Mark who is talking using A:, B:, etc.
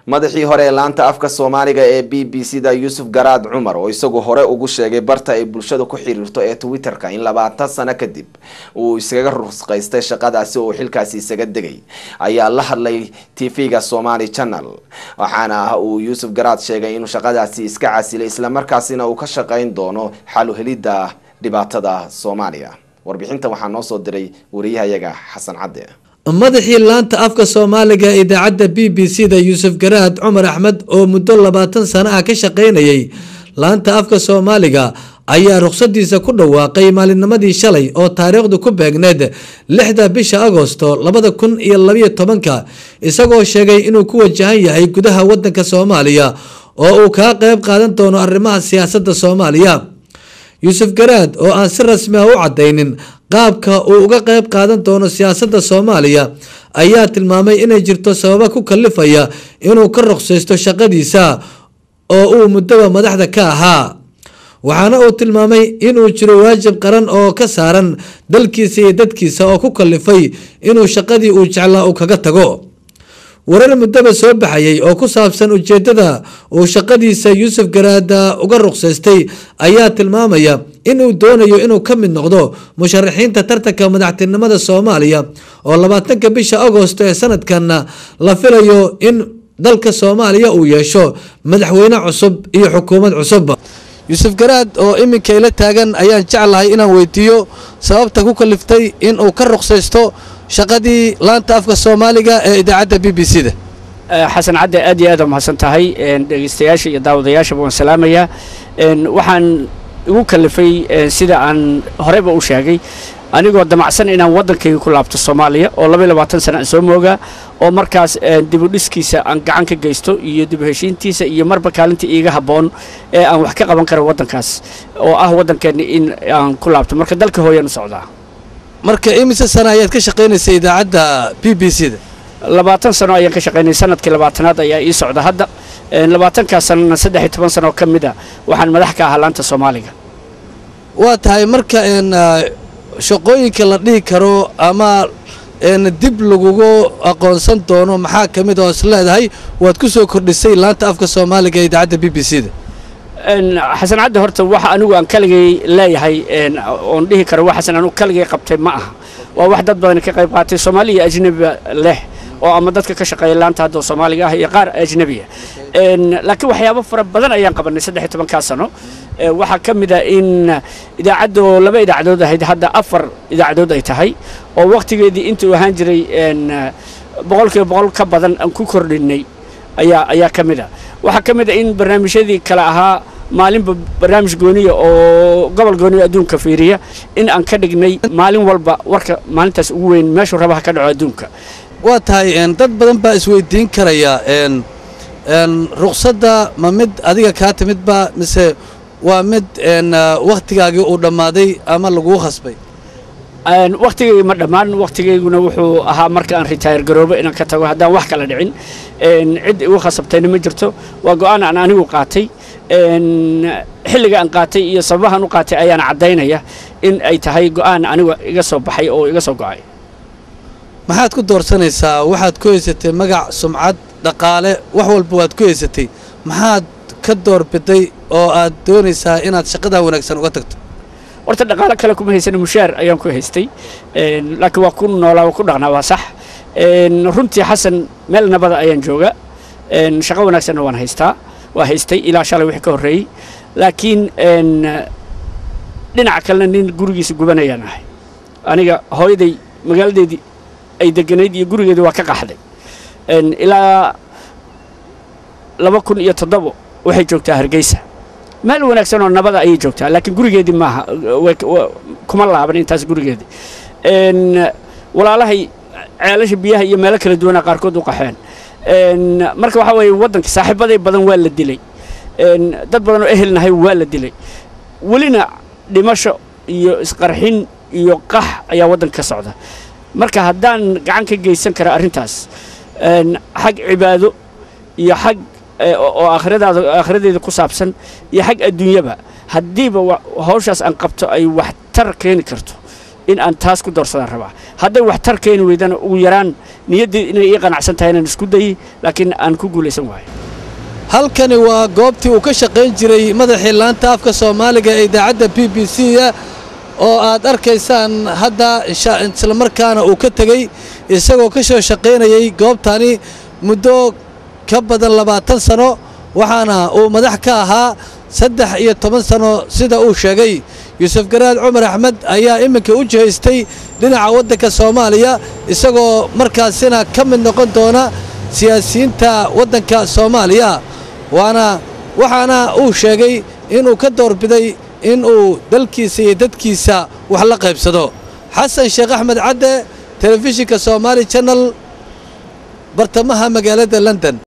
A: madaxii hore ee laanta afka soomaaliga ee b b c da yuusuf garaad cumar oo isagu hore ugu sheegay barta ay bulshada ku xiriirto ee twitter-ka in labaatan sano kadib uu iskaga rusqaystay shaqadaasi oo xilkaasi isaga degay ayaa la hadlay tv-ga somali channel waxaana uu yuusuf garaad sheegay inuu shaqadaasi iska casilay islamarkaasina uu ka shaqeyn doono xalu helidda dhibaatada soomaaliya warbixintan waxaa noo soo diray wariyahayaga xasan cadde
B: madaxii laanta afka soomaaliga ee idaacadda b b c da yuusuf garaad cumar axmed oo muddo labaatan sano ah ka shaqaynayay laanta afka soomaaliga ayaa ruqsadiisa ku dhawaaqay maalinnimadii shalay oo taariikhdu ku beegneed lixda bisha agosto labada kun iyo labayo tobanka isagoo sheegay inuu ku wajahan yahay gudaha wadanka soomaaliya oo uu kaa qeyb qaadan doono arrimaha siyaasadda soomaaliya yuusuf garaad oo aan si rasmi ah u cadaynin qaabka uu uga qeyb qaadan doono siyaasadda soomaaliya ayaa tilmaamay inay jirto sababa ku kalifaya inuu ka ruqsaysto shaqadiisa oo uu muddaba madaxda ka ahaa waxaana uu tilmaamay inuu jiro waajib qaran oo ka saaran dalkiisa iyo dadkiisa oo ku kalifay inuu shaqadii uu jeclaa uu kaga tago warar muddaba soo baxayay oo ku saabsan ujeedada uu shaqadiisa yuusuf garaada uga ruqsaystay ayaa tilmaamaya inuu doonayo inuu ka mid noqdo musharaxiinta tartanka madaxtinimada soomaaliya oo labaatanka bisha agosto ee sanadkanna la filayo in dalka soomaaliya uu yeesho madaxweyne cusub iyo xukuumad cusub yuusuf garaad oo iminka ila taagan ayaan jeclahay inaan weydiiyo sababta ku kaliftay inuu ka ruqsaysto shaqadii laanta afka soomaaliga ee idaacadda b b c da
C: xasan cadde aad iyo aad waa mahadsan tahay dhegeystayaasha iyo daawadayaashaba waan salaamayaa waxaan igu kalifay sida aan horeyba u sheegay anigoo damacsan inaan waddankayga ku laabto soomaaliya oo labaiy labaatan sana aan soo moogaa oo markaas dibudhiskiisa aan gacan ka geysto iyo dib heshiintiisa iyo marba kaalinta iiga habboon ee aan wax ka qaban karo waddankaas oo ah waddankeenna in aan ku laabto marka dalka hooyaan u socdaa
B: marka imise sana ayaad ka shaqaynaysay idaacadda b b c da
C: labaatan sano ayaan ka shaqaynay sanadkii labaatanaad ayaa ii socda hadda labaatankaas sanona saddex iyo toban sano ka mid a waxaan madax ka ahaa laanta soomaaliga
B: waa tahay marka shaqooyinka la dhihi karo ama dib lagugu aqoonsan doono maxaa ka mid oo is leedahay waad ku soo kordhisay laanta afka soomaaliga ee idaacadda b b c da
C: xasan cadde horta waxa anigu aan kaligay leeyahay oon dhihi karo wa xasan anigu kaligay qabtay ma aha waa wax dad badan ka qayb qaatay soomaaliya iyo ajnebiba leh oo ama dadka ka shaqeeya laanta hadda soomaaliga ah iyo qaar ajnebiya laakiin waxyaabo fara badan ayaan qabanay saddex iyo tobankaa sano waxaa ka mid a in idaacaddo laba idaacadood ahayd hadda afar idaacadood ay tahay oo wakhtigeedii intuu ahaan jiray boqolkiiba boqol ka badan aan ku kordhinay ayaa ayaa ka mid a waxaa ka mid a in barnaamijyadii kale ahaa maalinba barnaamij gooniya oo gobol gooniya adduunka fiiriya in aan ka dhignay maalin walba warka maalintaas ugu weyn meeshuu rabaha ka dhaco adduunka
B: waa tahay dad badan baa isweydiin karaya ruqsadda ma mid adiga kaa timidba mise waa mid wakhtigaagii uu dhammaaday ama laguu khasbay
C: wakhtigayga ma dhammaan wakhtigayguna wuxuu ahaa marka aan ritaayar garoobo inaan ka tago haddaan wax kala dhicin cid igu khasabtayna ma jirto waa go'aan aan anigu qaatay xilliga aan qaatay iyo sababahan u qaatay ayaana caddaynaya in ay tahay go'aan aniga iga soo baxay oo iga soo go'ay
B: maxaad ku doorsanaysaa waxaad ku haysatay magac sumcad dhaqaale wax walba waad ku haysatay maxaad ka doorbiday oo aad doonaysaa inaad shaqadaa wanaagsan uga tagto
C: horta dhaqaale kale kuma haysana mushaar ayaan ku haystay laakiin waa ku noolaa waa ku dhaqnaa waa sax runtii xasan meel nabada ayaan jooga shaqo wanaagsanna waan haystaa waa haystay ilaa shalay wixii ka horreeyey laakiin dhinaca kalena nin gurigiisa gubanayaan ahay aniga hooyaday magaaladeedii ay deganayd iyo gurigeedii waa ka qaxday ilaa laba kun iyo toddobo waxay joogtaa hargeysa meel wanaagsan oo nabada ayay joogtaa laakiin gurigeedii maaha kuma laaban intaas gurigeedii walaalahay ceelasha biyaha iyo meelo kala duwana qaarkood u qaxeen marka waxaa weeye waddanka saaxiibaday badan waa la dilay dad badan oo ehelnahay waa la dilay welina dhimasho iyo isqarxin iyo qax ayaa waddanka ka socda marka haddaan gacan ka geysan kara arrintaas xag cibaado iyo xag oo aakhiradaada aakhiradeeda ku saabsan iyo xag adduunyaba haddiiba hawshaas aan qabto ay waxtar keeni karto in aan taas ku doorsadaan rabaa hadday wax tar keeni weydana ugu yaraan niyaddii inay ii qanacsan tahay inaan isku dayi laakiin aan ku guulaysan waayo
B: halkani waa goobtii uu ka shaqayn jiray madaxii laanta afka soomaaliga ee idaacadda b b c da oo aad arkaysaan hadda islamarkaana uu ka tegey isagoo ka soo shaqaynayay goobtani muddo ka badan labaatan sano waxaana uu madax ka ahaa saddex iyo toban sano sida uu sheegay yuusuf garaad cumar axmed ayaa iminka u jihaystay dhinaca waddanka soomaaliya isagoo markaasina ka mid noqon doona siyaasiyiinta waddanka soomaaliya waana waxaana uu sheegay inuu ka doorbiday inuu dalkiisa iyo dadkiisa wax la qaybsado xasan sheekh axmed cadde telefishinka somaali janal bartamaha magaalada london